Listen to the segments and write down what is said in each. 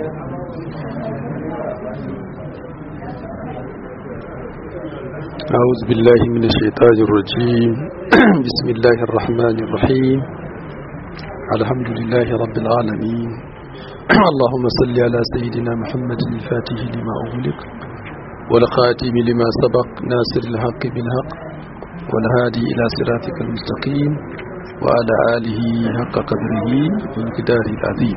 أعوذ بالله من الشيطان الرجيم بسم الله الرحمن الرحيم الحمد لله رب العالمين اللهم صل على سيدنا محمد الفاتح لما أغلق والخاتم لما سبق ناصر الحق بالحق والهادي إلى صراطك المستقيم وعلى آله حق قدره وانقداره العظيم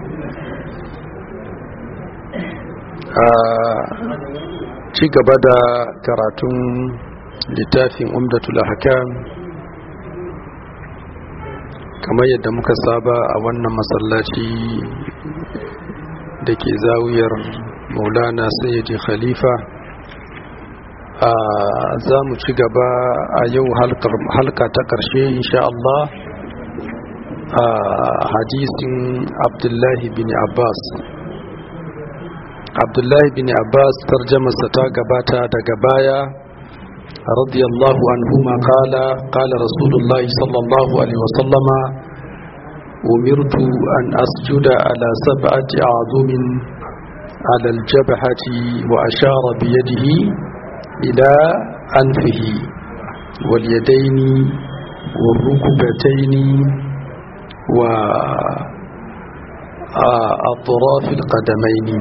ci gaba da karatun littafin umdatul ahkam kamar yadda muka saba a wannan masallaci da ke zawiyar maulana sayyidi khalifa a za mu ci gaba a yau halka ta ƙarshe insha Allah a hadisin abdullahi bin abbas abdullahi bin abbas tarjamarsa ta gabata daga baya radiyallahu anhuma kala kala rasulullahi sallallahu alaihi wasallama umirtu an asjuda ala sab'ati a'zumin ala aljabhati wa ashara bi yadihi ila anfihi wal yadaini wal rukbataini wa atraf alqadamaini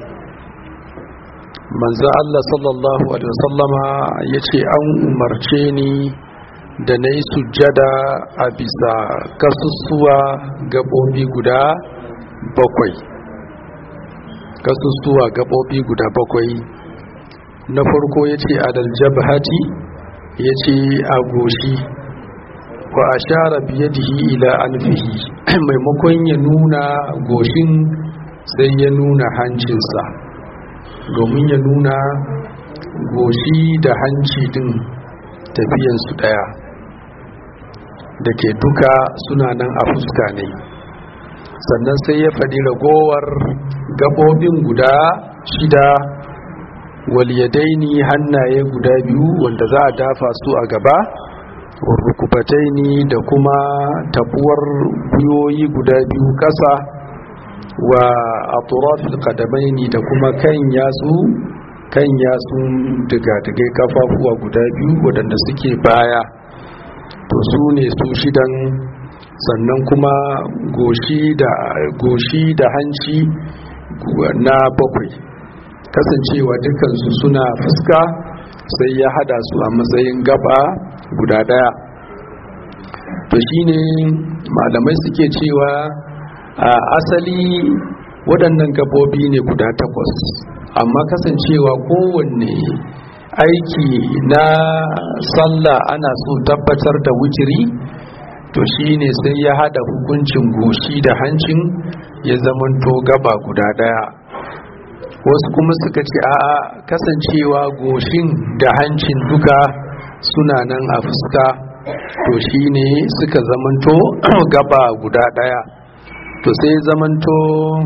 manzo Allah sallallahu alaihi wasallama yace an umarce ni da nayi sujjada a bisa kasussuwa gabobi guda bakwai kasussuwa gabobi guda bakwai na farko yace adal jabhati yace a goshi wa ashara biyadihi ila anfihi maimakon ya nuna goshin sai ya nuna hancinsa domin ya nuna goshi da hanci din tafiyansu daya da ke duka suna nan a fuska ne sannan sai ya faɗi ragowar gabobin guda shida waliyadaini hannaye guda biyu wanda za a dafa su a gaba warrukubataini da kuma tabuwar gwiwoyi guda biyu ƙasa wa aturafil kadamaini da kuma kan yatsu kan yatsun digadigai kafafuwa guda biyu waɗanda suke baya to su ne su shidan sannan kuma goshi da goshi da hanci na bakwai kasancewa dukansu suna fuska sai ya hada su a matsayin gaba guda daya to shine malamai suke cewa a asali waɗannan gabobi ne guda takwas amma kasancewa kowanne aiki na sallah ana so tabbatar da wukiri to shine sai ya hada hukuncin goshi da hancin ya zamanto gaba guda daya wasu kuma suka ce a'a kasancewa goshin da hancin duka suna nan a fuska to shine suka zamanto gaba guda daya to sai zamanto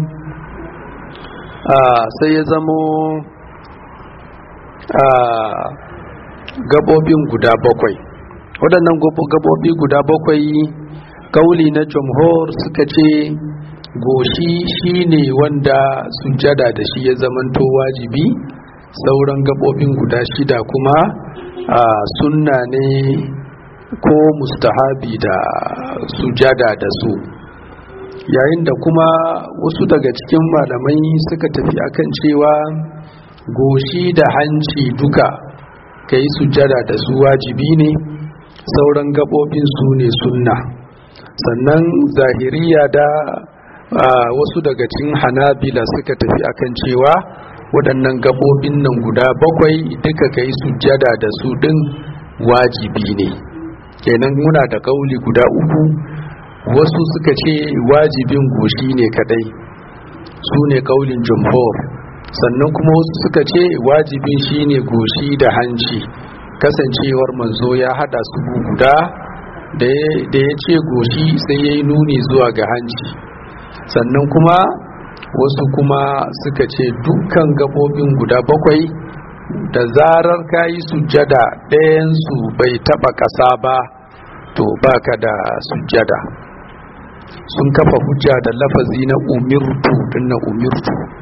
sai ya zamo gabobin guda bakwai waɗannan gabobi guda bakwai kauli na jamhur suka ce goshi shine wanda sujada da shi ya zamanto wajibi sauran gabobin guda shida kuma sunna ne ko mustahabi da sujada da su yayin da kuma wasu daga cikin malamai suka tafi akan cewa goshi da hanci duka ka yi sujada da su wajibi ne sauran gabobin su ne sunna sannan zahiriya da wasu daga cikin hanabila suka tafi akan cewa waɗannan gabobin nan guda bakwai duka ka yi sujada da su ɗin wajibi ne kenan muna da kauli guda uku wasu suka ce wajibin goshi ne kadai su ne kaulin jumhur sannan kuma wasu suka ce wajibin shine goshi da hanci kasancewar manzo ya hada su guda da ya ce goshi sai ya yi nuni zuwa ga hanci sannan kuma wasu kuma suka ce dukkan gabobin guda bakwai da zarar ka yi sujjada ɗayansu bai taɓa ƙasa ba to baka da sujjada sun kafa hujja da lafazi na umirtu dinna umirtu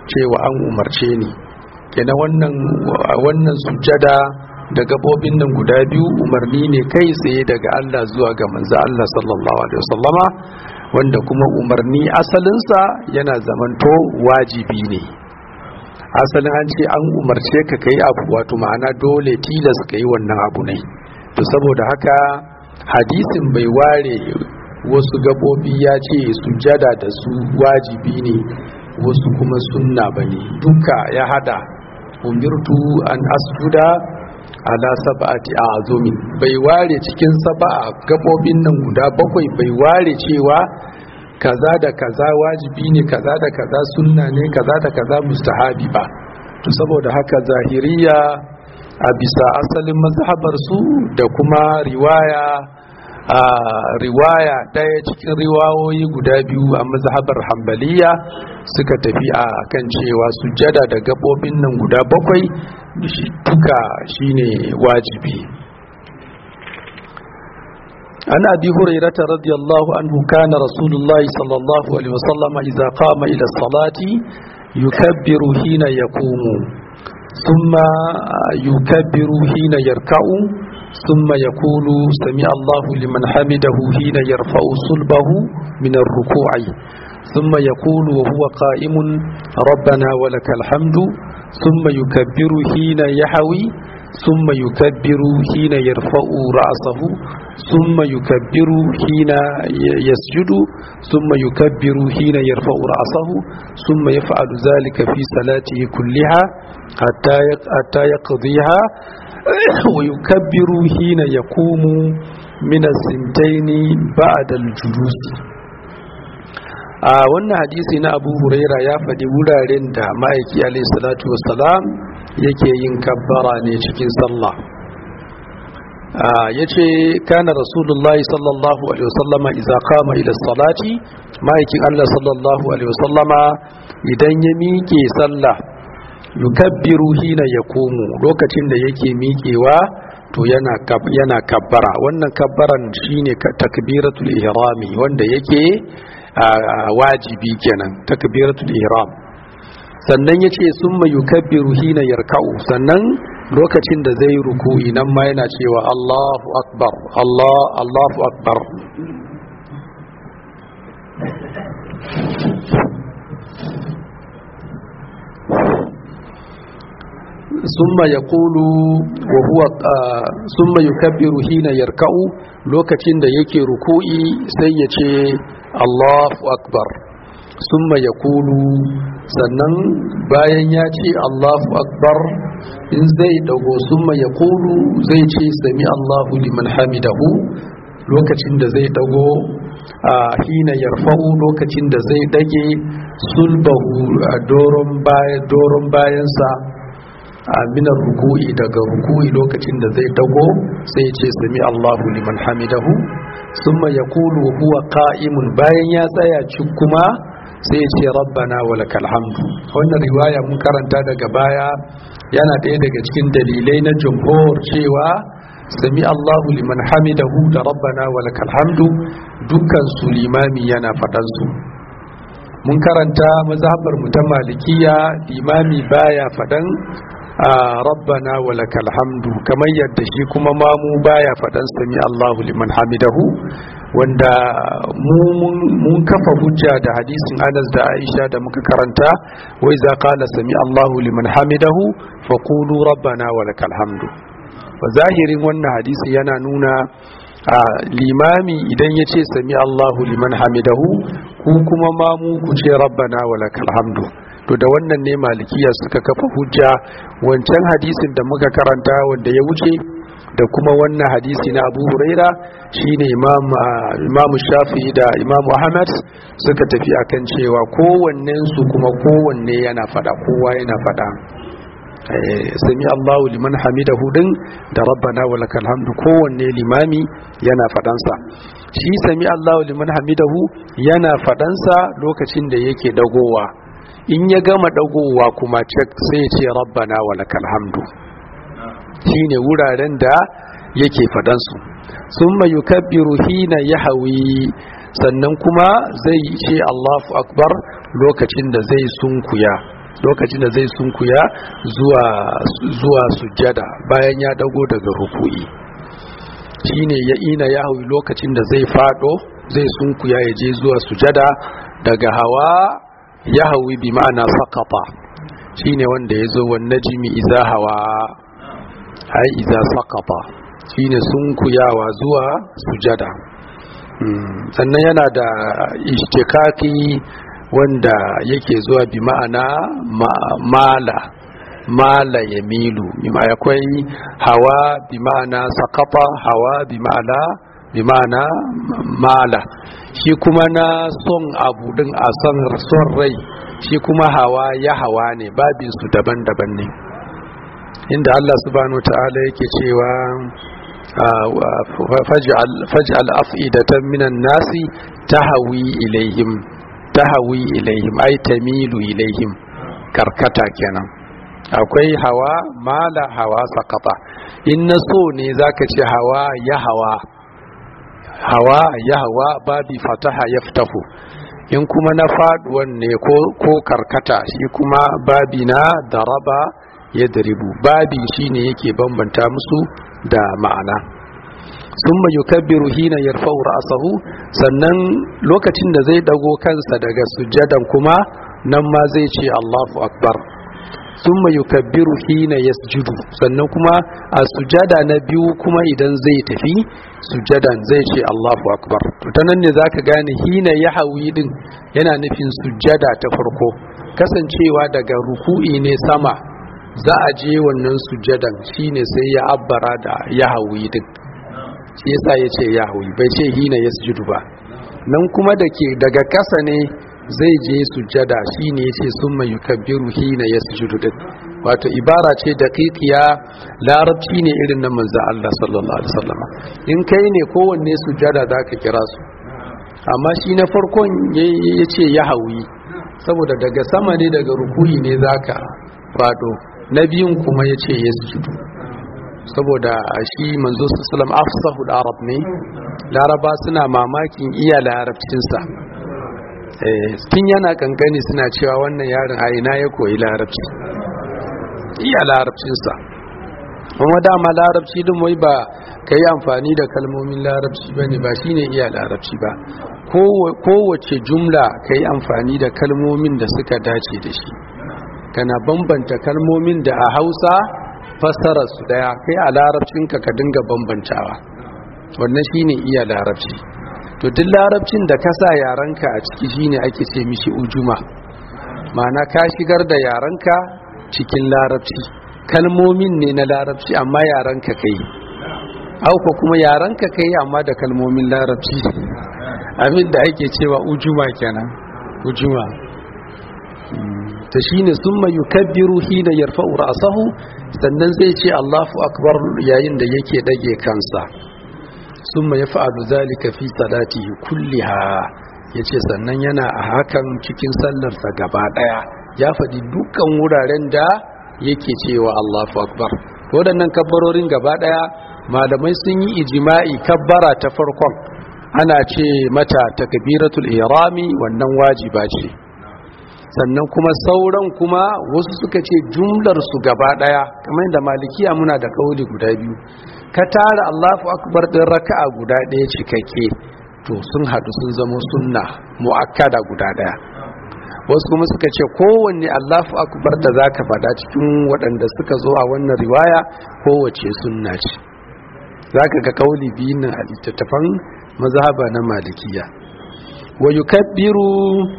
cewa an umarce ni kenan wannan wannan sujjada da gabobin nan guda biyu umarni ne kai tsaye daga Allah zuwa ga manzo Allah sallallahu alaihi wasallama wanda kuma umarni asalinsa yana zamanto wajibi ne asalin an ce an umarce ka kai abu wato ma'ana dole tilas kai wannan abu ne to saboda haka hadisin bai ware wasu gabobi ya ce sujada da su wajibi ne wasu kuma sunna bane duka ya hada umirtu an asjuda ala sab'ati azumin bai ware cikin sab'a gabobin nan guda bakwai bai ware cewa kaza da kaza wajibi ne kaza da kaza sunna ne kaza da kaza mustahabi ba to saboda haka zahiriya a bisa asalin mazhabar su da kuma riwaya a riwaya ɗaya cikin riwayoyi guda biyu a mazhabar hambaliya suka tafi a kan cewa sujada da gabobin nan guda bakwai duka shine wajibi an abi hurairata radiyallahu anhu kana rasulullahi sallallahu alaihi wasallam idza qama ila salati yukabbiru hina yaqumu thumma yukabbiru hina yarka'u ثم يقول سمع الله لمن حمده حين يرفع صلبه من الركوع ثم يقول وهو قائم ربنا ولك الحمد ثم يكبر حين يحوي ثم يكبر حين يرفع رأسه ثم يكبر حين يسجد ثم يكبر حين يرفع رأسه ثم يفعل ذلك في صلاته كلها حتى يقضيها ويكبر حين يقوم من السنتين بعد الجلوس a wannan hadisi na abu huraira ya faɗi wuraren da ma'aiki alaihi salatu wassalam yake yin kabbara ne cikin sallah ya ce kana rasulullahi sallallahu alaihi wasallama iza kama ila salati ma'aikin allah sallallahu alaihi wasallama idan ya miƙe sallah yukabbiru hina ya komo lokacin da yake miƙewa to yana yana kabbara wannan kabbaran shine takbiratul ihrami wanda yake wajibi kenan takbiratul ihram sannan yace summa yukabbiru hina yarka'u sannan lokacin da zai ruku'i nan ma yana cewa Allahu akbar Allah Allahu akbar ثم يقول وهو ثم يكبر حين يركع لوكacin da yake ruku'i sai ya ce Allahu akbar summa yaqulu sannan bayan ya ce Allahu akbar in zai dago summa yaqulu zai ce sami Allahu liman hamidahu lokacin da zai dago a hina yarfa'u lokacin da zai dage sulbahu a doron bayansa minar ruku'i daga ruku'i lokacin da zai dago sai ce sami Allahu liman hamidahu summa yaqulu huwa qa'imun bayan ya tsaya cik kuma sai ce rabbana walakal hamdu wannan riwaya mun karanta daga baya yana ɗaya daga cikin dalilai na jumhur cewa sami Allahu liman hamidahu da rabbana walakal hamdu dukkan su limami yana faɗan su mun karanta mazhabar mu ta malikiya limami baya faɗan rabbana walakal hamdu kamar yadda shi kuma mamu baya faɗan sami Allahu liman hamidahu wanda mun kafa hujja da hadisin Anas da Aisha da muka karanta wai za qala sami Allahu liman hamidahu faqulu rabbana walakal hamdu wa zahirin wannan hadisi yana nuna limami idan ya ce sami Allahu liman hamidahu ku kuma mamu ku ce rabbana walakal hamdu to da wannan ne malikiya suka kafa hujja wancan hadisin da muka karanta wanda ya wuce da kuma wannan hadisi na abu huraira shine imam imam shafi da imam ahmad suka tafi akan cewa kowannen su kuma kowanne yana fada kowa yana fada sami Allahu liman hamidahu din da rabbana walakal hamdu kowanne limami yana fadansa shi sami Allahu liman hamidahu yana fadansa lokacin da yake dagowa in ya gama dagowa kuma cek sai ce rabbana walakal hamdu shine wuraren da yake fadansu summa yukabbiru hina yahwi sannan kuma zai ce Allahu akbar lokacin da zai sunkuya lokacin da zai sunkuya zuwa zuwa sujjada bayan ya dago daga ruku'i shine ya ina ya hawi lokacin da zai fado zai sunkuya ya je zuwa sujada daga hawa ya hawi bi ma'ana sakata shine wanda ya zo wani najimi iza hawa ai iza sakata shine sunkuyawa zuwa sujada sannan yana da ishtikaki wanda yake zuwa bi ma'ana mala mala ya milu bima akwai hawa bi ma'ana sakata hawa bi ma'ana bi ma'ana mala shi kuma na son abu din a son son rai shi kuma hawa ya hawa ne babin su daban-daban ne inda Allah subhanahu ta'ala yake cewa faj'al af'idatan minan nasi tahawi ilaihim tahawi ilaihim ay tamilu ilaihim karkata kenan akwai hawa mala hawa sakata in na so ne zaka ce hawa ya hawa hawa ya hawa babi fataha ya fitahu in kuma na faduwan ne ko karkata shi kuma babi na daraba ya daribu babi shine yake bambanta musu da ma'ana summa yukabbiru hina yarfa'u ra'sahu sannan lokacin da zai dago kansa daga sujjadan kuma nan ma zai ce Allahu akbar summa yukabbiru hina yasjudu sannan kuma a sujada na biyu kuma idan zai tafi sujadan zai ce Allahu akbar to ta nan ne zaka gane hina ya hawi din yana nufin sujada ta farko kasancewa daga ruku'i ne sama za a je wannan sujadan shine sai ya abbara da ya hawi din shi yasa ya ce ya hawi bai ce hina yasjudu ba nan kuma da ke daga kasa ne zai je sujjada shine yace summa yukabbiru hina yasjudu din wato ibara ce daqiqiya larabci ne irin na manzo Allah sallallahu alaihi wasallam in kai ne kowanne sujjada zaka kira su amma shi na farkon yace ya hawi saboda daga sama ne daga rukuyi ne zaka fado na biyun kuma yace yasjudu saboda shi manzo sallallahu alaihi wasallam afsahul arab ne laraba suna mamakin iya larabcinsa tun yana kankani suna cewa wannan yaron a ina ya koyi larabci iya larabcinsa kuma dama larabci din wai ba ka yi amfani da kalmomin larabci ba ne ba shine iya larabci ba kowace jumla ka yi amfani da kalmomin da suka dace da shi kana bambanta kalmomin da a hausa fassara su daya kai a larabcinka ka dinga bambantawa wannan shine iya larabci to duk larabcin da ka sa yaranka a ciki shine ake ce mishi ujuma ma'ana ka shigar da yaranka cikin larabci kalmomin ne na larabci amma yaranka kai auka kuma yaranka kai amma da kalmomin larabci abin da ake cewa ujuma kenan ujuma ta shine summa yukabbiru hina yarfa'u ra'sahu sannan zai ce Allahu akbar yayin da yake dage kansa summa yaf'alu zalika fi salatihi kulliha yace sannan yana a hakan cikin sallarsa gaba daya ya faɗi dukkan wuraren da yake cewa Allahu akbar waɗannan kabbarorin gaba daya malamai sun yi ijima'i kabbara ta farkon ana ce mata takbiratul ihrami wannan wajiba ce sannan kuma sauran kuma wasu suka ce jumlar su gaba daya kamar da malikiya muna da kauli guda biyu ka tara Allahu akbar din raka'a guda daya cikakke to sun hadu sun zama sunna muakkada guda daya wasu kuma suka ce kowanne Allahu akbar da zaka fada cikin waɗanda suka zo a wannan riwaya kowace sunna ce zaka ga kauli biyun nan a littattafan mazhaba na malikiya wa yukabbiru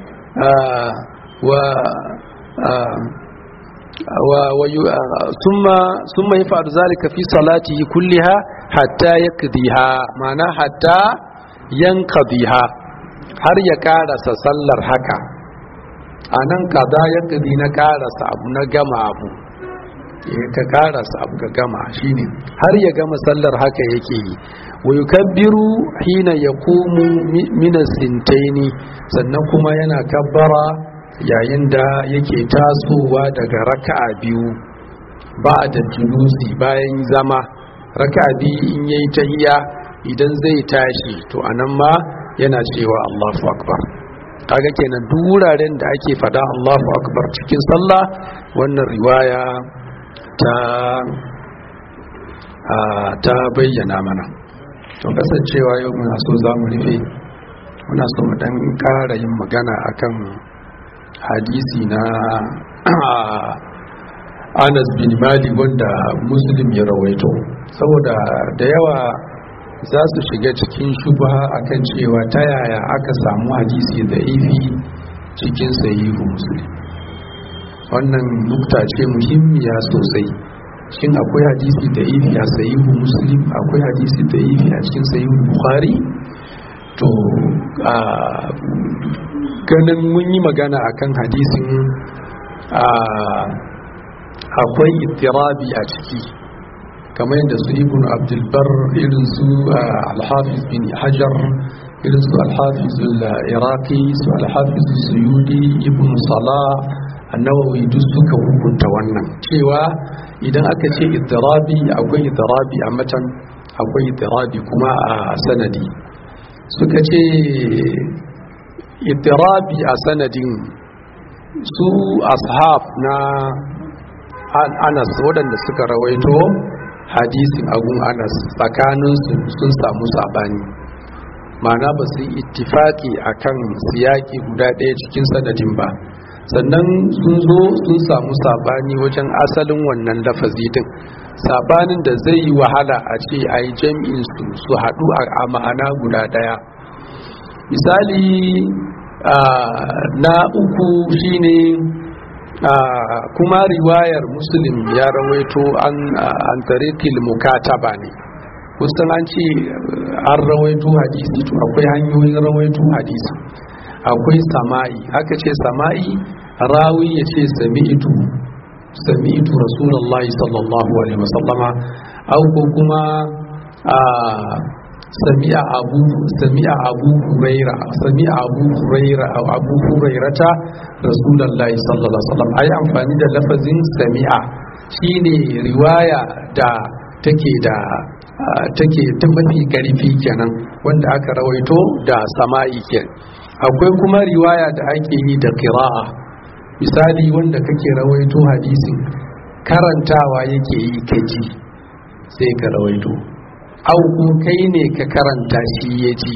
ثم ثم يفعل ذلك في صلاته كلها حتى يقضيها معنى حتى ينقضيها har ya karasa sallar haka a nan kaza ya ƙadi na karasa abu na gama abu ka karasa abu ka gama shine har ya gama sallar haka yake yi wa yukabbiru hina yaqumu min as-sintaini sannan kuma yana kabbara yayin da yake tasowa daga raka'a biyu ba da julusi bayan zama raka'a biyu in yayi tahiya idan zai tashi to anan ma yana cewa Allahu akbar kaga kenan duk wuraren da ake fada Allahu akbar cikin sallah wannan riwaya ta ta bayyana mana to kasancewa yau muna so za mu rufe muna so mu dan ƙara yin magana akan hadisi na Anas bin Malik wanda Muslim ya rawaito saboda da yawa za su shiga cikin shubha akan cewa ta yaya aka samu hadisi da ifi cikin sahihu Muslim wannan nukta ce muhimmiya sosai shin akwai hadisi da ifi a sahihu Muslim akwai hadisi da ifi a cikin sahihu Bukhari to a ganin mun yi magana akan hadisin akwai itirabi a ciki kamar yadda su ibn abdulbar irin su alhafiz bin hajar irin su alhafiz iraqi su alhafiz suyudi ibn salah annawawi duk suka hukunta wannan cewa idan aka ce itirabi akwai itirabi a matan akwai itirabi kuma a sanadi suka ce itirabi a sanadin su ashab na anas waɗanda suka rawaito hadisin agun anas tsakaninsu sun samu sabani mana ba su yi ittifaki akan siyaki guda ɗaya cikin sanadin ba sannan sun zo sun samu sabani wajen asalin wannan lafazi din sabanin da zai yi wahala a ce a yi jami'in su su haɗu a ma'ana guda ɗaya misali na uku shine kuma riwayar muslim ya rawaito an tarikil mukataba ne kusan an ce an rawaito hadisi to akwai hanyoyin rawaito hadisi akwai sama'i aka ce sama'i rawi ya ce sami'itu sami'itu rasulallah sallallahu alaihi wasallama au ko kuma sami'a abu sami'a abu huraira sami'a abu huraira aw abu hurairata rasulullahi sallallahu alaihi wasallam ayi amfani da lafazin sami'a shine riwaya da take da take ta mafi karfi kenan wanda aka rawaito da sama'i kenan akwai kuma riwaya da ake yi da qira'a misali wanda kake rawaito hadisin karantawa yake yi kaji sai ka rawaito au ko kai ne ka karanta shi ya ji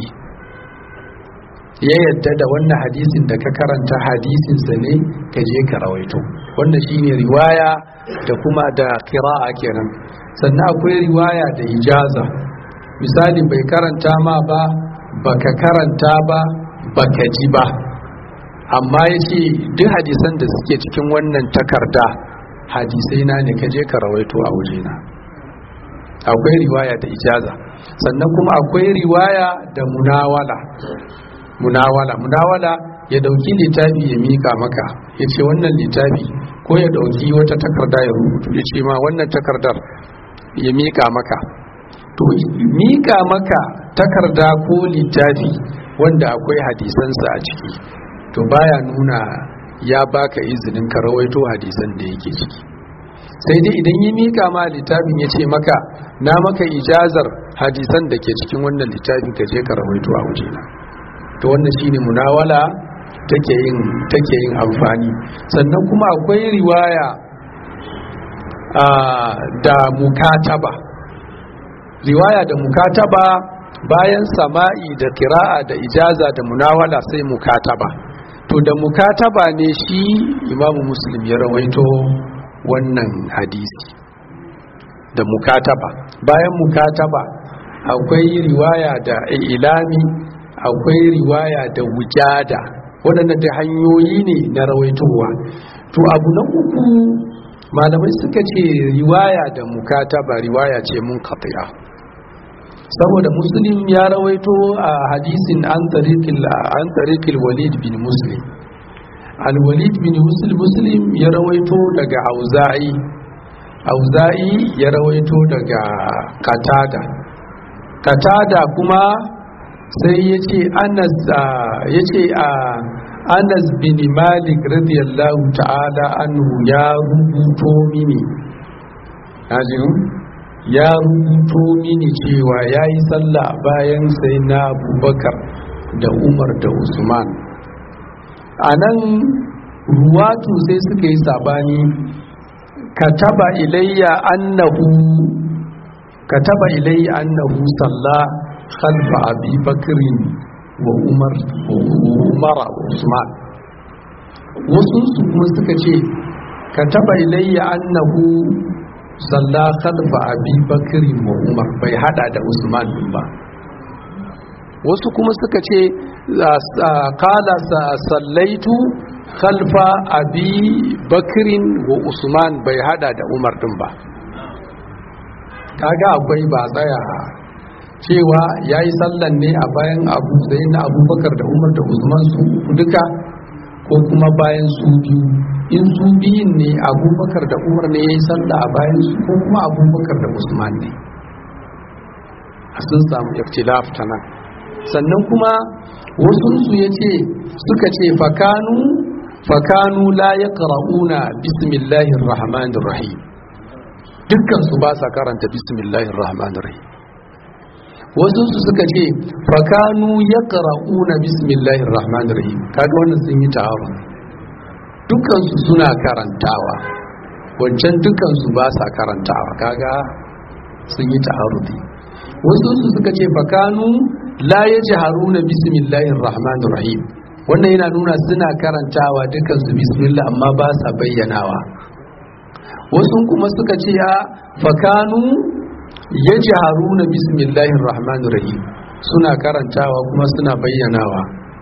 ya yadda da wannan hadisin da ka karanta hadisinsa ne ka je ka rawaito wannan shine riwaya da kuma da kira'a kenan sannan akwai riwaya da ijaza misali bai karanta ma ba baka karanta ba baka ji ba amma ya ce duk hadisan da suke cikin wannan takarda hadisai na ne ka je ka rawaito a wajena akwai riwaya da ijaza sannan kuma akwai riwaya da munawala munawala munawala ya dauki littafi ya mika maka ya ce wannan littafi ko ya dauki wata takarda ya rubutu ya ce ma wannan takardar ya mika maka to mika maka takarda ko littafi wanda akwai hadisansa a ciki to baya nuna ya baka izinin ka rawaito hadisan da yake ciki sai dai idan yi mika ma littafin ya ce maka na maka ijazar hadisan da ke cikin wannan littafin ka je ka rawaito a wajena to wannan shine munawala take yin take yin amfani sannan kuma akwai riwaya da mukataba riwaya da mukataba bayan sama'i da kira'a da ijaza da munawala sai mukataba to da mukataba ne shi imamu muslim ya rawaito wannan hadisi da mukataba bayan mukataba akwai riwaya da ilami akwai riwaya da wujada waɗanda da hanyoyi ne na rawaitowa to abu na uku malamai suka ce riwaya da mukataba riwaya ce mun kafiya saboda muslim ya rawaito a hadisin an tarikil walid bin muslim al-walid bin muslim muslim ya rawaito daga auza'i auza'i ya rawaito daga katada katada kuma sai ya ce anas ya ce a anas bin malik radiyallahu ta'ala anhu ya rubuto mini ya rubuto mini cewa ya yi sallah bayan sai na abubakar da umar da usman a nan ruwatu sai suka yi sabani kataba ilayya annahu kataba ilayya annahu salla khalfa abi bakrin wa umar umar usman wasu su kuma suka ce kataba ilayya annahu salla khalfa abi bakrin wa umar bai hada da usman ba wasu kuma suka ce kala sallaitu khalfa abi bakirin wa usman bai hada da umar din ba kaga akwai ba tsaya cewa ya yi sallan ne a bayan abu zai na abubakar da umar da usman su duka ko kuma bayan su biyu in su biyun ne abubakar da umar ne ya yi salla a bayan su ko kuma abubakar da usman ne a sun samu iftilaf ta nan sannan kuma wasunsu ya ce suka ce fakanu fakanu la ya ƙara'una bismillahir rahmanir rahim dukkansu ba sa karanta bismillahir rahmanir rahim wasunsu suka ce fakanu ya ƙara'una bismillahir rahmanir rahim kaga wannan sun yi ta'arun dukkansu suna karantawa wancan dukkansu ba sa karantawa kaga sun yi ta'arudi wasunsu suka ce fakanu la ya ji haruna bismillahir rahmanir rahim wannan yana nuna suna karantawa dukansu bismillah amma ba sa bayyanawa wasu kuma suka ce ya fakanu ya ji haruna bismillahir rahmanir rahim suna karantawa kuma suna bayyanawa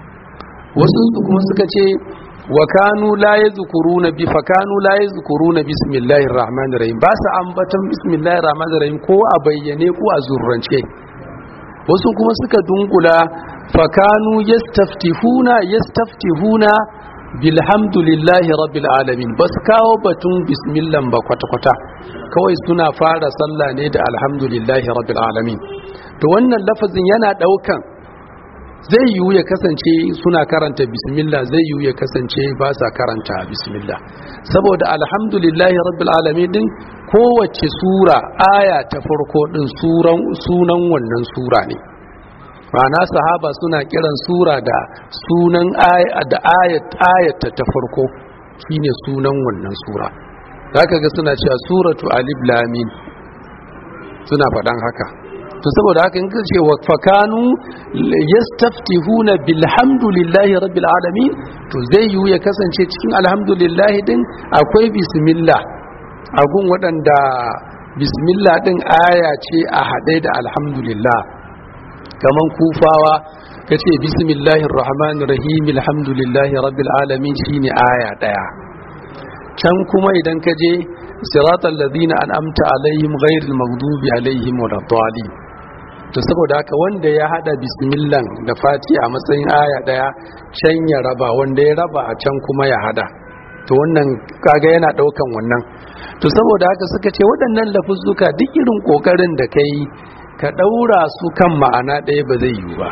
wasu kuma suka ce wa kanu la yadhkuruna bi fakanu la yadhkuruna bismillahir rahmanir rahim ba sa ambaton bismillahir rahmanir rahim ko a bayyane ko a zurrance wasu kuma suka dunkula fakanu yastaftihuna yastaftihuna bilhamdulillahi rabbil alamin bas kawo batun bismillah ba kwata-kwata kawai suna fara sallah ne da alhamdulillahi rabbil alamin to wannan lafazin yana daukan zai yiwu ya kasance suna karanta bismillah zai yiwu ya kasance ba sa karanta bismillah saboda alhamdulillahi rabbil alamin din kowace sura aya ta farko din sunan wannan sura ne ma'ana sahaba suna kiran sura da sunan da ayat ayata ta farko shine sunan wannan sura zaka ga suna cewa suratu alif lam mim suna faɗan haka to saboda haka in kace wa fakanu yastaftihuna bilhamdulillahi rabbil alamin to zai yiwu ya kasance cikin alhamdulillah din akwai bismillah agun waɗanda bismillah din aya ce a haɗe da alhamdulillah kaman kufawa kace bismillahir rahmanir rahim alhamdulillahi rabbil alamin shine aya daya can kuma idan ka je siratal ladina an'amta alaihim ghairil maghdubi alaihim waladdallin to saboda haka wanda ya hada bismillah da fati a matsayin aya daya can ya raba wanda ya raba a can kuma ya hada to wannan kaga yana daukan wannan to saboda haka suka ce waɗannan lafuzzuka duk irin kokarin da kai ka daura su kan ma'ana ɗaya ba zai yiwu ba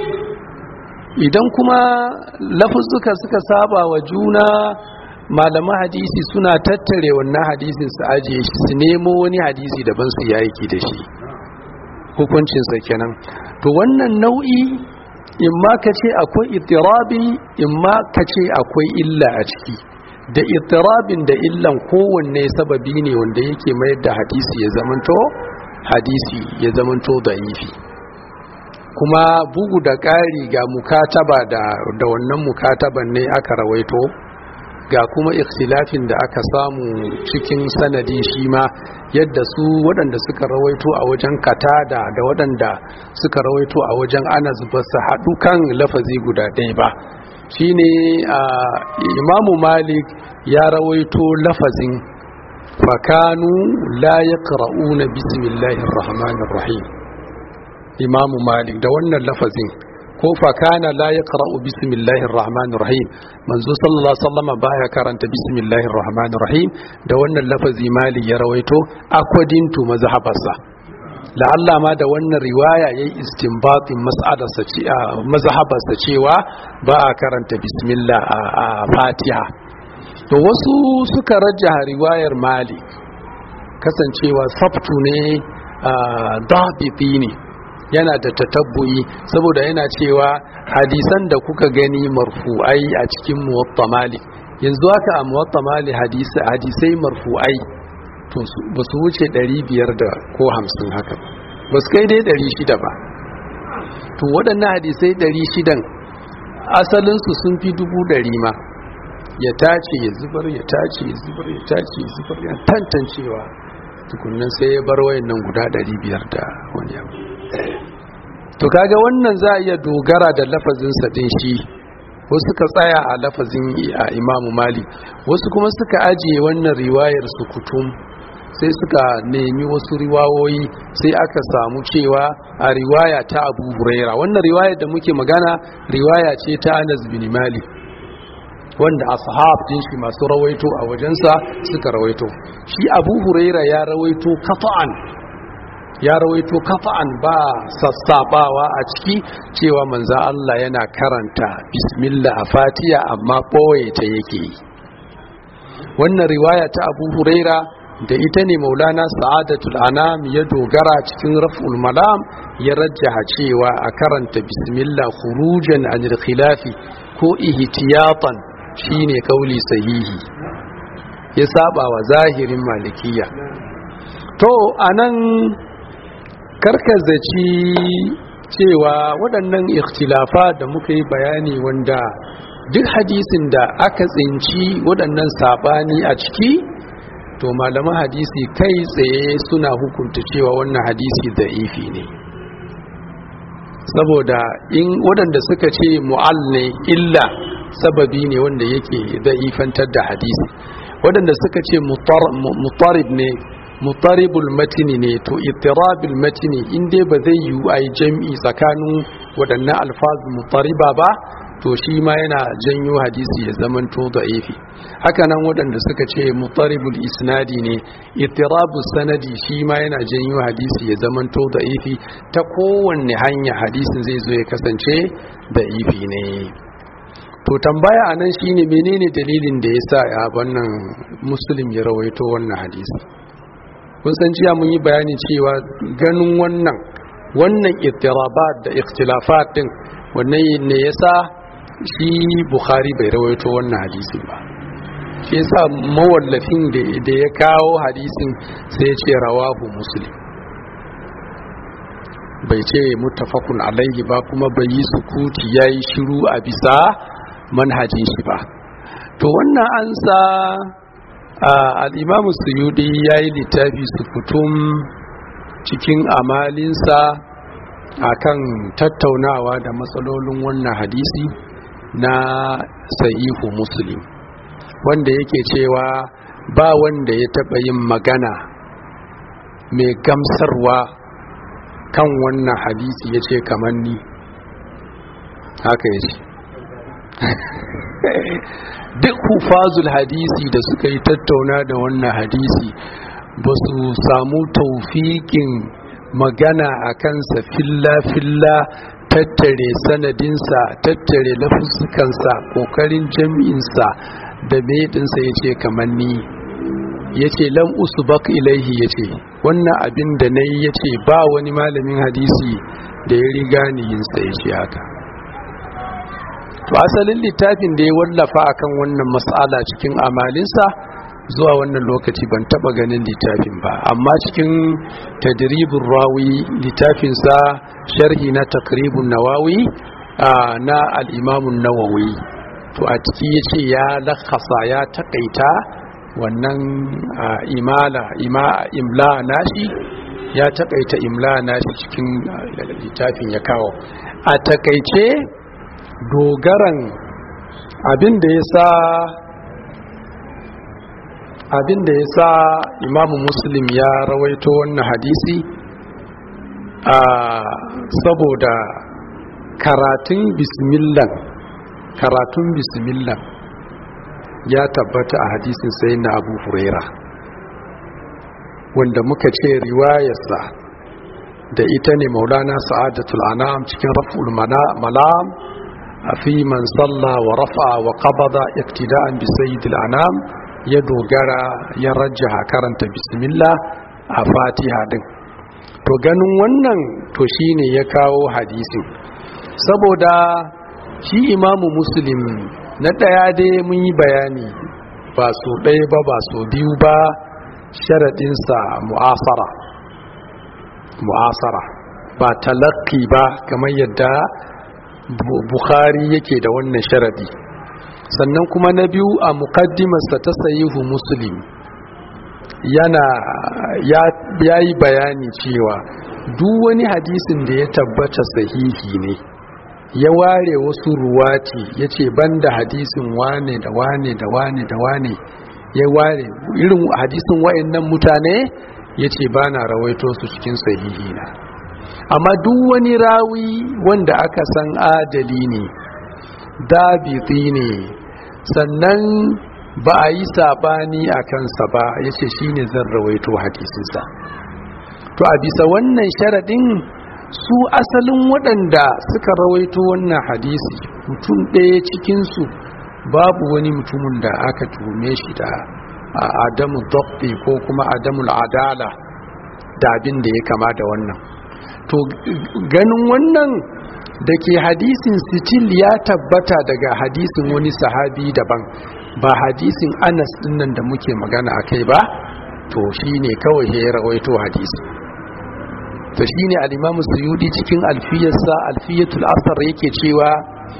idan kuma lafuzzuka suka saba wa juna malaman hadisi suna tattare wannan hadisin su ajiye shi su nemo wani hadisi daban su yaki da shi hukuncinsa kenan to wannan nau'i in ma ka ce akwai itirabi in ma ka ce akwai illa a ciki da itirabin da illan kowanne sababi ne wanda yake mayar da hadisi ya zamanto hadisi ya zamanto da'ifi kuma bugu da ƙari ga mukataba da wannan mukataban ne aka rawaito ga kuma ikhtilafin da aka samu cikin sanadi shi ma yadda su waɗanda suka rawaito a wajen katada da waɗanda suka rawaito a wajen anas ba su haɗu kan lafazi guda ɗaya ba shine imamu malik ya rawaito lafazin fakanu la yaqra'una bismillahir rahmanir rahim imamu malik da wannan lafazin ko fakana la yaqra'u bismillahir rahmanir rahim manzo sallallahu alaihi wasallam baya karanta bismillahir rahmanir rahim da wannan lafazi mali ya rawaito according to mazhabarsa la'alla ma da wannan riwaya yayi istinbatin mas'alarsa ce mazhabarsa cewa ba a karanta bismillah a fatiha to wasu suka rajjaha riwayar mali kasancewa sabtu ne dabiti ne yana da tatabbu'i saboda yana cewa hadisan da kuka gani marfu'ai a cikin muwatta malik yanzu haka a muwatta malik hadisai marfu'ai to ba su wuce 500 da ko 50 haka ba su kai dai 600 ba to waɗannan hadisai 600 asalinsu sun fi dubu ɗari ma ya tace ya zubar ya tace ya zubar ya tace ya zubar ya tantancewa tukunan sai ya bar wayan nan guda 500 da wani abu to kaga wannan za a iya dogara da lafazin sadin shi wasu suka tsaya a lafazin a imamu mali wasu kuma suka ajiye wannan riwayar su kutum sai suka nemi wasu riwayoyi sai aka samu cewa a riwaya ta abu huraira wannan riwayar da muke magana riwaya ce ta anas bin mali wanda ashab din shi masu rawaito a wajensa suka rawaito shi abu huraira ya rawaito kafa'an ya rawaito kafa'an ba sassabawa a ciki cewa manza Allah yana karanta bismillah a fatiya amma ɓoye ta yake yi wannan riwaya ta abu huraira da ita ne maulana sa'adatul anam ya dogara cikin raf'ul malam ya rajjaha cewa a karanta bismillah khurujan anil khilafi ko ihtiyatan shine kauli sahihi ya saba wa zahirin malikiya to anan karkazaci cewa waɗannan ikhtilafa da muka yi bayani wanda duk hadisin da aka tsinci waɗannan saɓani a ciki to malaman hadisi kai tsaye suna hukunta cewa wannan hadisi da ifi ne saboda in waɗanda suka ce mu'al ne illa sababi ne wanda yake da ifantar da hadisi waɗanda suka ce mutarib ne mutaribul matini ne to itirabul matini in dai ba zai yiwu a yi jam'i tsakanin waɗannan alfazu mutariba ba to shi ma yana janyo hadisi ya zamanto da ifi hakanan waɗanda suka ce mutaribul isnadi ne itirabu sanadi shi ma yana janyo hadisi ya zamanto da ifi ta kowanne hanya hadisin zai zo ya kasance da ifi ne to tambaya a nan shine menene dalilin da ya sa a wannan muslim ya rawaito wannan hadisi kun san jiya mun yi bayani cewa ganin wannan wannan ittirabat da ikhtilafat din wannan ne yasa shi bukhari bai rawaito wannan hadisin ba shi yasa mawallafin da ya kawo hadisin sai ya ce rawahu muslim bai ce muttafaqun alaihi ba kuma bai yi sukuti yayi shiru a bisa manhajin shi ba to wannan an sa al'imamu suyudi ya yi littafi sukutum cikin amalinsa akan tattaunawa da matsalolin wannan hadisi na sa'ihu muslim wanda yake cewa ba wanda ya taɓa yin magana mai gamsarwa kan wannan hadisi ya ce kamar ni haka ya ce duk hufazul hadisi da suka yi tattauna da wannan hadisi ba su samu taufikin magana a kansa filla-filla tattare sanadinsa tattare lafuskansa kokarin jami'insa da medinsa ya ce kamar ni ya ce lam usbak ilaihi ya ce wannan abin da na yi ya ce ba wani malamin hadisi da ya riga ni yinsa ya ce haka to asalin littafin da ya wallafa akan wannan mas'ala cikin amalinsa zuwa wannan lokaci ban taba ganin littafin ba amma cikin tadribin rawi littafinsa sharhi na takribun nawawi na al'imamun nawawi to a ciki ya ce ya lakasa ya takaita wannan imala imla nashi ya takaita imla nashi cikin littafin ya kawo a takaice dogaran abin da ya sa abin da ya sa imamu muslim ya rawaito wannan hadisi a saboda karatun bismillah karatun bismillah ya tabbata a hadisin sai na abu huraira wanda muka ce riwayarsa da ita ne maulana sa'adatul anam cikin raf'ul malam في من صلى ورفع وقبض اقتداء بسيد الانام ya dogara ya rajjaha karanta bismillah a fatiha din to ganin wannan to shine ya kawo hadisin saboda shi imamu muslim na ɗaya dai mun yi bayani ba so ɗaya ba ba so biyu ba sharaɗinsa mu'asara mu'asara ba talakki ba kamar yadda bukhari yake da wannan sharaɗi sannan kuma na biyu a muqaddimarsa ta sayihu muslim yana ya yi bayani cewa duk wani hadisin da ya tabbata sahihi ne ya ware wasu ruwati ya ce banda hadisin wane da wane da wane da wane ya ware irin hadisin wa'annan mutane ya ce ba na rawaito su cikin sahihi na amma duk wani rawi wanda aka san adali ne dabiti ne sannan ba a yi sabani a kansa ba ya ce shi ne zan rawaito hadisinsa to a bisa wannan sharaɗin su asalin waɗanda suka rawaito wannan hadisi mutum ɗaya cikinsu babu wani mutumin da aka tume shi da adamu dokti ko kuma adamu adala da abin da ya kama da wannan to ganin wannan da ke hadisin sitil ya tabbata daga hadisin wani sahabi daban ba hadisin anas dinnan da muke magana a kai ba to shi ne kawai ya rawaito hadisi to shi ne alimamu suyudi cikin alfiyarsa alfiyatul asar yake cewa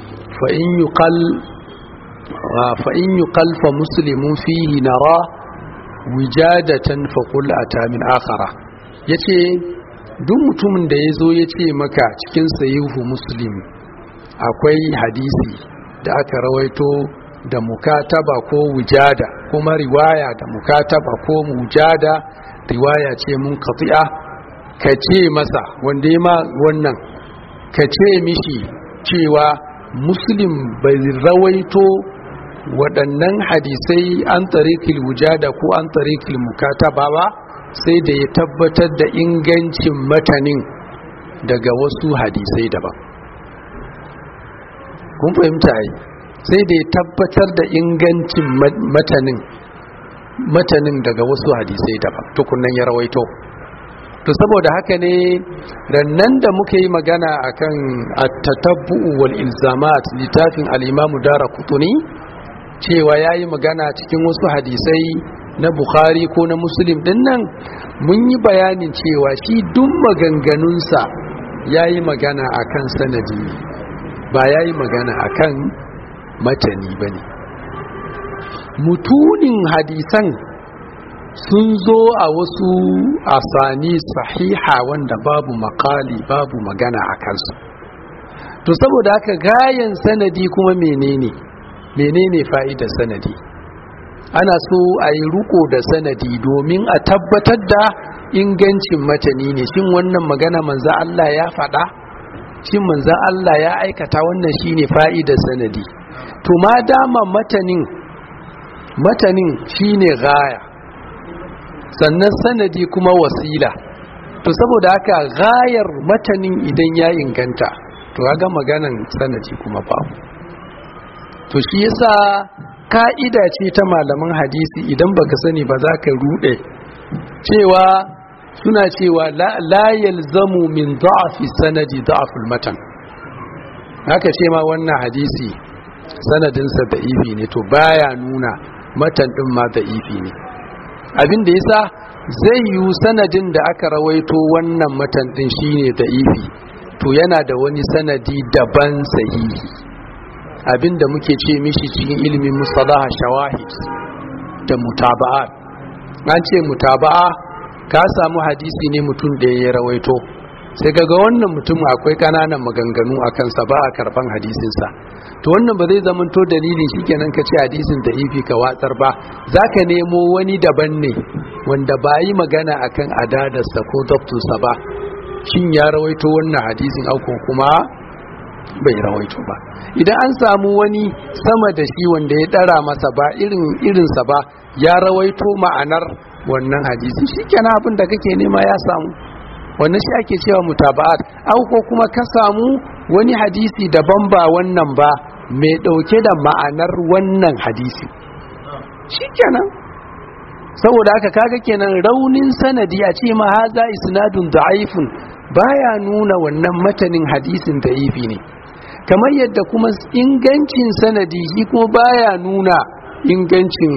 fa'in yi kalfa musulmin fihi nara wijadatan faƙul a tamin akara ya ce duk mutumin da ya zo ya ce maka cikin sayihu muslim akwai hadisi da aka rawaito da mukataba ko wujada kuma riwaya da mukataba ko wujada riwaya ce mun kafi'a ka ce masa wanda ya ma wannan ka ce mishi cewa muslim bai rawaito waɗannan hadisai an tarikil wujada ko an tarikil mukataba ba sai da ya tabbatar da ingancin matanin daga wasu hadisai daban kun fahimta yi sai da ya tabbatar da ingancin matanin matanin daga wasu hadisai daban tukunan ya rawaito to saboda haka ne rannan da muka yi magana akan at-tatabbu'u wal ilzamat littafin al-imam Daraqutni cewa yayi magana cikin wasu hadisai na Bukhari ko na Muslim din nan mun yi bayanin cewa shi duk maganganunsa yayi magana akan sanadi ba yayi magana akan matani bane mutunin hadisan sun zo a wasu asani sahiha wanda babu makali babu magana a kansu to saboda haka gayan sanadi kuma menene menene fa'idar sanadi ana so a yi ruko da sanadi domin a tabbatar da ingancin matani ne shin wannan magana manza Allah ya faɗa shin manza Allah ya aikata wannan shine fa'idar sanadi to ma dama matanin matanin shine gaya sannan sanadi kuma wasila to saboda haka gayar matanin idan ya inganta to ga maganan sanadi kuma babu to shi yasa ka'ida ce ta malaman hadisi idan baka sani ba za ka rude cewa suna cewa la yalzamu min da'afi sanadi da'aful matan haka ce ma wannan hadisi sanadinsa da ifi ne to baya nuna matan din ma da ifi ne abin da yasa zai yi sanadin da aka rawaito wannan matan din shine da ifi to yana da wani sanadi daban sahihi abin da muke ce mishi cikin ilimin musalaha shawahid da mutaba'a an ce mutaba'a ka samu hadisi ne mutum da ya rawaito sai kaga wannan mutum akwai kananan maganganu a kansa ba a karban hadisinsa to wannan ba zai zamanto dalili shikenan ka ce hadisin da ifi ka watsar ba zaka nemo wani daban ne wanda ba yi magana akan adadarsa ko doktorsa ba shin ya rawaito wannan hadisin auko kuma bai rawaito ba idan an samu wani sama da shi wanda ya dara masa ba irin irinsa ba ya rawaito ma'anar wannan hadisi shikenan abin da kake nema ya samu wannan shi ake cewa mutaba'at au ko kuma ka samu wani hadisi daban ba wannan ba mai dauke da ma'anar wannan hadisi shikenan saboda haka kaga kenan raunin sanadi a ce ma haza isnadun da'ifun baya nuna wannan matanin hadisin da'ifi ne kamar yadda kuma ingancin sanadi shi kuma baya nuna ingancin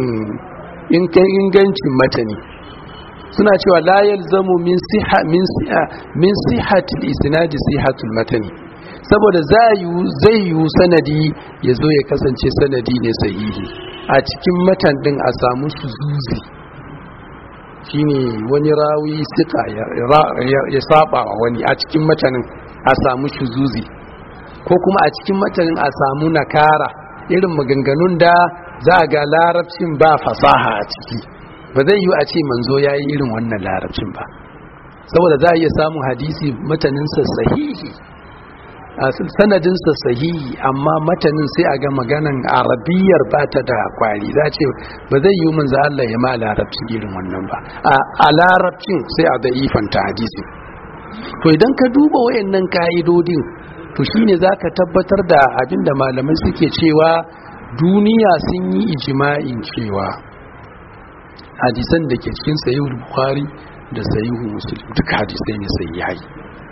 ingancin matani suna cewa la yalzamu min siha min siha min sihhati isnadi sihatul matani saboda zai yi sanadi ya zo ya kasance sanadi ne sahihi a cikin matan din a samu suzuzi shine wani rawi sika ya saba wa wani a cikin matanin a samu shuzuzi ko kuma a cikin matanin a samu nakara irin maganganun da za a ga larabcin ba fasaha a ciki ba zai yi a ce manzo ya yi irin wannan larabcin ba saboda za a iya samun hadisi mataninsa sahihi sanadinsa sahihi amma matanin sai a ga maganan arabiyar ba ta da kwari za ce ba zai yi manzo Allah ya ma larabcin irin wannan ba a larabcin sai a da ifanta hadisi to idan ka duba wayannan ka'idodin to shine zaka tabbatar da abinda malamai suke cewa duniya sun yi ijima'in cewa hadisan da ke cikin sahihul bukhari da sahihul muslim duka hadisai ne sahihai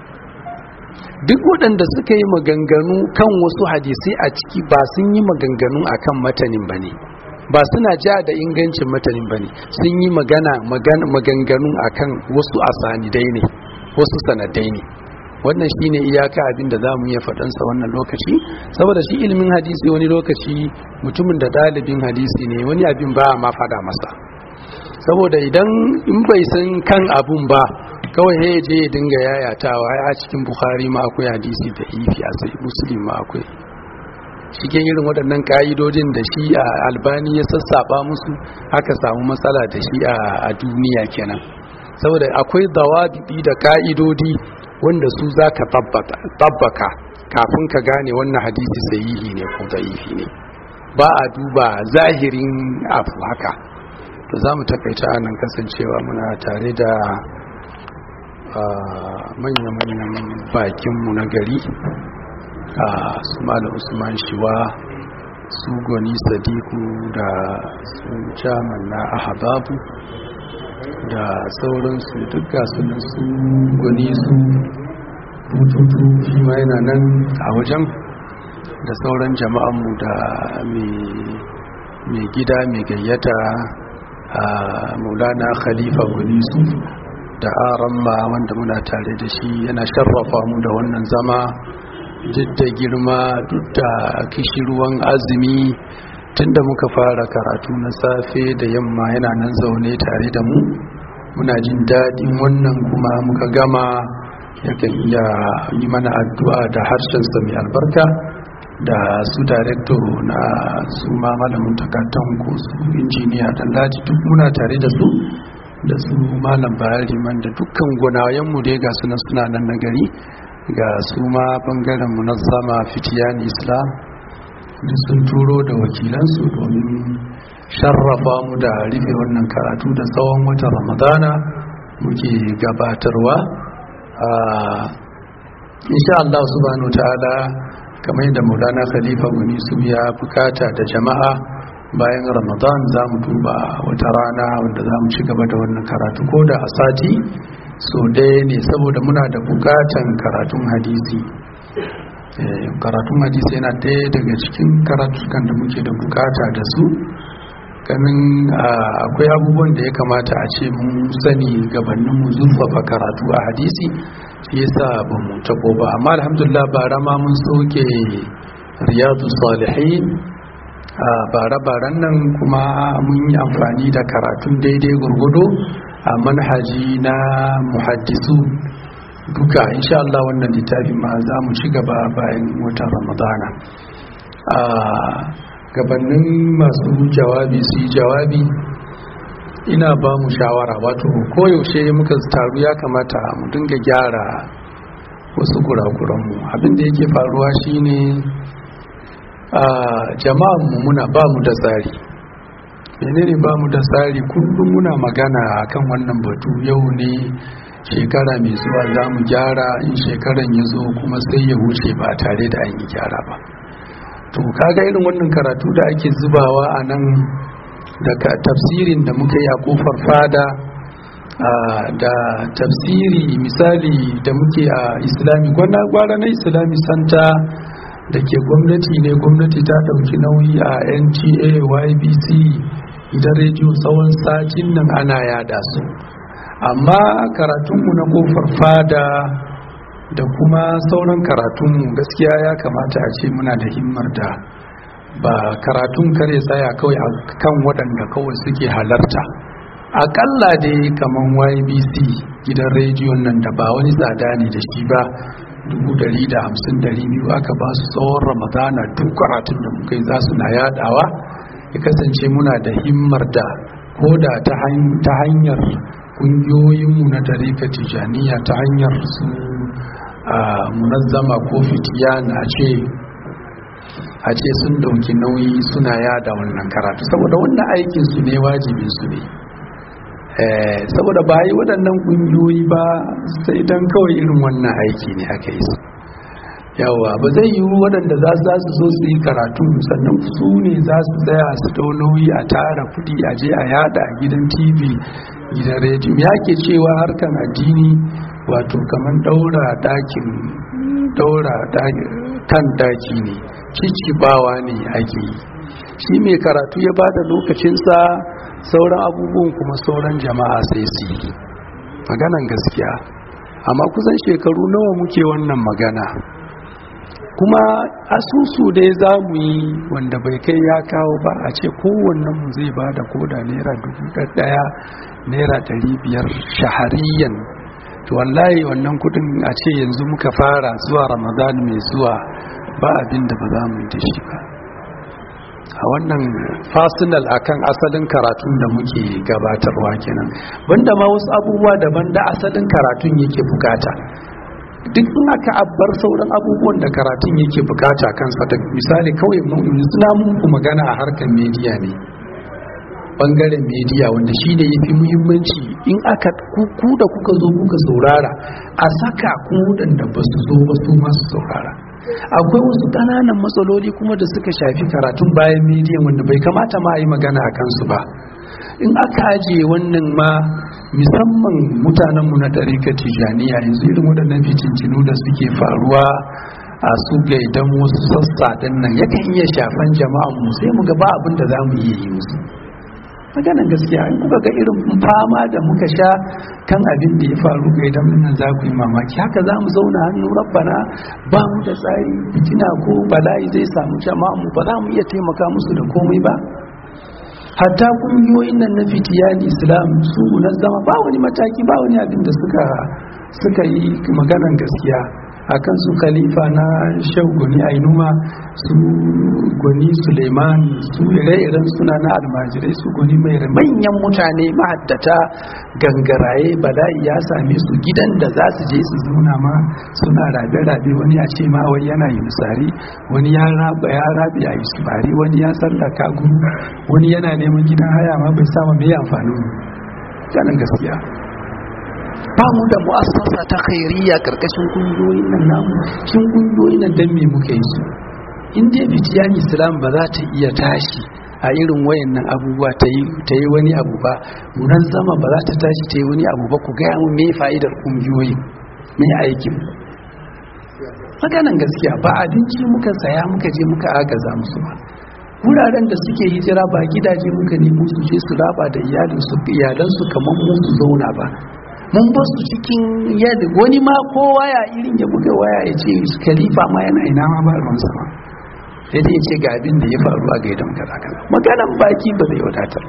duk waɗanda suka yi maganganu kan wasu hadisai a ciki ba sun yi maganganu akan matanin ba ne ba suna ja da ingancin matanin ba ne sun yi magana maganganu akan wasu asanidai ne wasu sanadai ne wannan shine iyaka abin da za mu iya faɗansa wannan lokaci saboda shi ilimin hadisi wani lokaci mutumin da ɗalibin hadisi ne wani abin ba ma faɗa masa saboda idan in bai san kan abun ba kawai ya je ya dinga yayatawa a cikin bukhari ma akwai hadisi da ifi a sai muslim ma akwai cikin irin waɗannan ƙa'idodin da shi a albani ya sassaba musu aka samu matsala da shi a duniya kenan saboda akwai dawabibi da ƙa'idodi wanda su za ka tabbaka kafin ka gane wannan hadisi sahihi ne ko da'ifi ne ba a duba zahirin abu haka to za mu takaita nan kasancewa muna tare da manya-manyan bakinmu na gari a su malam usman shiwa su goni sadiku da su jaman na ahababu da sauransu duk gasunan su goni su bututu shi ma yana nan a wajen da sauran jama'anmu da mai gida mai gayyata a maulana khalifa goni su da aramma wanda muna tare da shi yana sharrafa mu da wannan zama duk da girma duk da kishirwan azumi tunda muka fara karatu na safe da yamma yana nan zaune tare da mu muna jin daɗin wannan kuma muka gama yakan iya yi mana addu'a da harshensa mai albarka da su director na su ma malamin takatan ko su injiniya dan laji duk muna tare da su da su malam bayari man da dukkan gwanayenmu dai ga sunan suna nan na gari ga su ma bangaren munazzama fitiyan islam da sun turo da wakilansu domin sharrafa mu da rufe wannan karatu da tsawon watan ramadana muke gabatarwa a insha Allah subhanahu ta'ala kamar yadda maulana khalifa guni su ya bukata da jama'a bayan ramadan za mu duba wata rana wanda za mu ci gaba da wannan karatu ko da a sati so ɗaya ne saboda muna da bukatan karatun hadisi karatun hadisi yana ɗaya daga cikin karatukan da muke da bukata da su ganin akwai abubuwan da ya kamata a ce mun sani gabanin mu zurfafa karatu a hadisi shi yasa ba mu tabo ba amma alhamdulillah bara ma mun soke riyadu salihin a bare-baren nan kuma mun yi amfani da karatun daidai gurgudu a manhaji na muhaddisu duka insha Allah wannan littafi ma za mu ci gaba bayan watan ramadana a gabanin masu jawabi su yi jawabi ina ba mu shawara wato koyaushe muka taru ya kamata mu dinga gyara wasu kurakuranmu abinda yake faruwa shine a jama'an mu muna ba mu da tsari menene ba mu da tsari kullum muna magana akan wannan batu yau ne shekara mai zuwa za mu gyara in shekaran ya zo kuma sai ya wuce ba tare da an yi gyara ba to kaga irin wannan karatu da ake zubawa a nan daga tafsirin da muka yi a kofar fada da tafsiri misali da muke a islami gwara na islami santa da ke gwamnati ne gwamnati ta ɗauki nauyi a nta ybc idan rediyo tsawon satin nan ana yada su amma karatunmu na kofar fada da kuma sauran karatunmu gaskiya ya kamata a ce muna da himmar da ba karatun kare tsaya kawai a kan waɗanda kawai suke halarta akalla dai kamar ybc gidan rediyon nan da ba wani tsada ne da shi ba biyu aka ba su tsawon ramadana duk karatun da muka yi za su na yadawa ya kasance muna da himmar da ko da ta hanyar kungiyoyinmu na tarika tijaniya ta hanyar su munazzama ko fitiya na ce a ce sun dauki nauyi suna yada wannan karatu saboda wannan aikin su ne wajibin su ne saboda ba yi waɗannan ƙungiyoyi ba sai don kawai irin wannan aiki ne aka yi su yawa ba zai yi waɗanda za su zo su yi karatu sannan su ne za su tsaya su dau nauyi a tara kuɗi a je a yada a gidan tv gidan rediyo ya ke cewa harkan addini wato kamar daura dakin daura kan daki ne cicibawa ne ake yi shi mai karatu ya bada lokacinsa sauran abubuwan kuma sauran jama'a sai su yi maganan gaskiya amma kusan shekaru nawa muke wannan magana kuma asusu dai za mu yi wanda bai kai ya kawo ba a ce kowannen mu zai ba da koda naira dubu ɗaya naira ɗari biyar shahariyan to wallahi wannan kudin a ce yanzu muka fara zuwa ramadan mai zuwa ba abin da ba za mu yi da shi ba a wannan fasinal akan asalin karatun da muke gabatarwa kenan banda ma wasu abubuwa daban da asalin karatun yake bukata duk in aka abbar sauran abubuwan da karatun yake bukata kansa da misali kawai suna muku magana a harkar media ne bangaren media wanda shi ne ya fi muhimmanci in aka ku da kuka zo kuka saurara a saka ku da ba su zo ba su masu saurara akwai wasu ƙananan matsaloli kuma da suka shafi karatun bayan media wanda bai kamata ma a yi magana a kansu ba in aka ajiye wannan ma musamman mutanenmu na ɗarika tijaniya yanzu irin waɗannan fitincinu da suke faruwa a su gaidan wasu sassa ɗin nan yakan iya shafan jama'an mu sai mu ga ba abin da za mu iya yi musu maganan gaskiya in kuka ga irin fama da muka sha kan abin da ya faru ga idan nan za ku yi mamaki haka za mu zauna hannu rabbana ba mu da tsari fitina ko bala'i zai samu jama'a mu ba za mu iya taimaka musu da komai ba hatta kungiyoyin nan na fitiyan islam su zama ba wani mataki ba wani abin da suka suka yi maganan gaskiya akan su khalifa na shau goni ainuma su goni suleiman su ire-iren suna na almajirai su goni mai manyan mutane mahaddata gangaraye bala'i ya same su gidan da za su je su zauna ma suna rabe-rabe wani ya ce ma wai yana yi misari wani ya raba ya rabe a isbari wani ya sallaka guru wani yana neman gidan haya ma bai sama mai amfani ganin gaskiya ba mu da mu'assasa ta khairiyya karkashin kungiyoyin nan namu shin kungiyoyin nan dan me muka yi su in dai bitiyan islam ba za ta iya tashi a irin wayannan abubuwa ta yi ta yi wani abu ba munan zama ba za ta tashi ta yi wani abu ba ku gaya mu me fa'idar kungiyoyi me aikin maganan gaskiya ba abinci muka saya muka je muka agaza musu ba wuraren da suke hijira ba gidaje muka nemo su je su raba da iyalinsu iyalansu kamar mu su zauna ba mun ba su cikin yadda wani ma ko waya irin ya buga waya ya ce khalifa ma yana ina ma ba ruwan sama sai dai ya ce ga abin da ya faru a gaidan kaza kaza maganan baki ba zai wadatar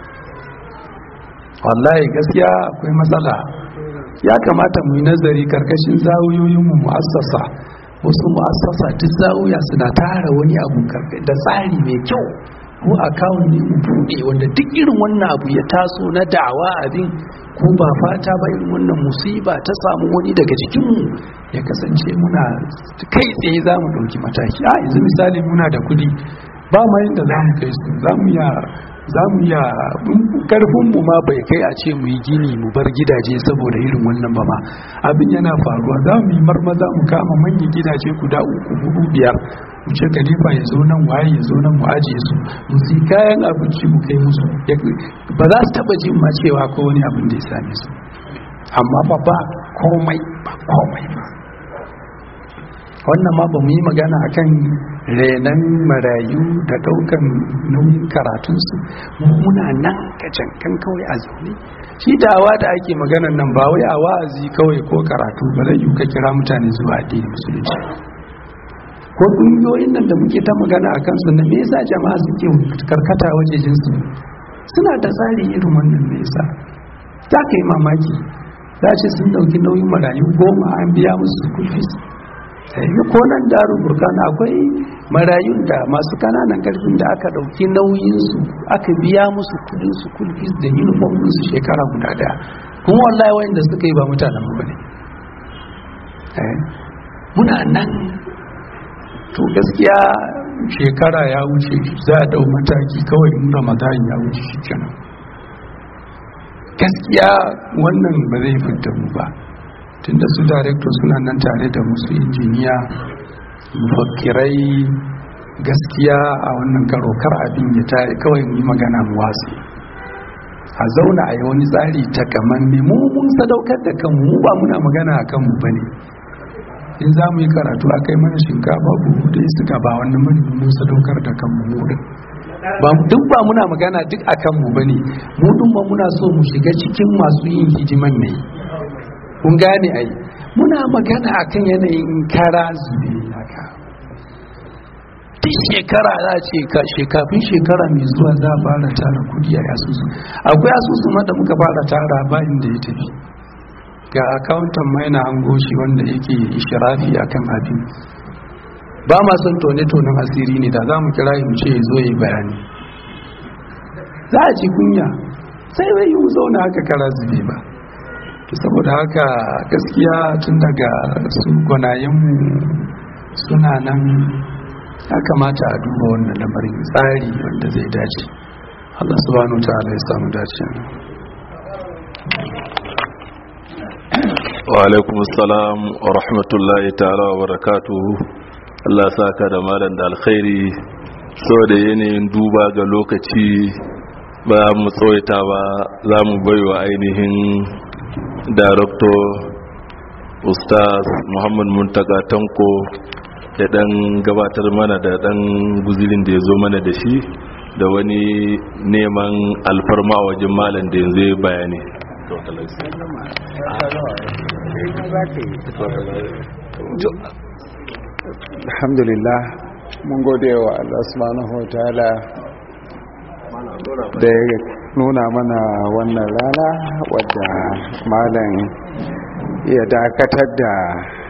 wallahi gaskiya akwai matsala ya kamata mu yi nazari karkashin zawuyoyin mu mu'assasa wasu mu'assasa duk zawuya suna tara wani abu da tsari mai kyau ko akawun ne mu buɗe wanda duk irin wannan abu ya taso na da'awa abin ko ba fata ba irin wannan musiba ta samu wani daga cikinmu ya kasance muna kai tsaye za mu ɗauki mataki a yanzu misali muna da kudi ba ma yin da za mu kai su za mu ya za mu iya karfinmu ma bai kai a ce mu yi gini mu bar gidaje saboda irin wannan ba ma abin yana faruwa za mu yi marmaza mu kama manyan gidaje guda uku hudu biyar mu ce kalifa ya zo nan waye ya zo nan mu ajiye su mu si kayan abinci mu kai musu ba za su taba jin ma cewa ko wani abin da ya same su amma ba ba komai ba komai ba wannan ma ba mu yi magana akan renan marayu da daukan nauyin karatunsu muna nan kacan kan kawai a zaune shi dawa da ake maganan nan ba wai a wa'azi kawai ko karatu ba zai yi ka kira mutane zuwa addinin musulunci ko ƙungiyoyin nan da muke ta magana a kansu na me yasa jama'a suke karkata wajejin su suna da tsari irin wannan me yasa za ka yi mamaki za ce sun dauki nauyin marayu goma an biya musu school fees yi ko nan daru burkana akwai marayun da masu kananan karfin da aka dauki nauyinsu aka biya musu kudin su kulfis da uniform su shekara guda daya kuma wallahi wayanda suka yi ba mutanen mu bane muna nan to gaskiya shekara ya wuce za a dau mataki kawai in ramadan ya wuce shi kenan gaskiya wannan ba zai fita mu ba tunda su director suna nan tare da musu injiniya mafakirai gaskiya a wannan karo kar abin ya tare kawai yi magana mu watsi a zauna a yi wani tsari ta kaman mu mun sadaukar da kanmu mu ba muna magana a kanmu ba ne in za mu yi karatu a kai mana shinkafa buhu da suka ba wannan mani mun sadaukar da kanmu mu din duk ba muna magana duk a kanmu ba ne mu din ba muna so mu shiga cikin masu yin hidiman mai kun gane ai muna magana akan yanayin kara zube haka duk shekara za ce ka shekafin shekara mai zuwa za a fara tara kudi a asusu akwai asusu ma da muka fara tara bayan da ya tafi ga akawuntan mai na hango shi wanda yake ishirafi akan abin ba ma son tone-tonen asiri ne da za mu kira mu ce zo yi bayani za a ci kunya sai bai yi zauna haka kara zube ba saboda haka gaskiya tun daga su gwanayenmu suna nan ya kamata a duba wannan lamarin tsari wanda zai dace Allah subhanahu wa ta'ala ya samu dace wa alaikum assalam wa rahmatullahi ta'ala wa barakatuhu Allah saka da malam da alkhairi saboda yanayin duba ga lokaci ba mu tsawaita ba za mu baiwa ainihin darakto ustaz muhammad muntaka tanko ya dan gabatar mana da dan guzirin da ya zo mana da shi da wani neman alfarma a wajen malam da yanzu ya bayani alhamdulillah mun gode wa Allah subhanahu wa ta'ala da ya nuna mana wannan rana wadda malam ya dakatar da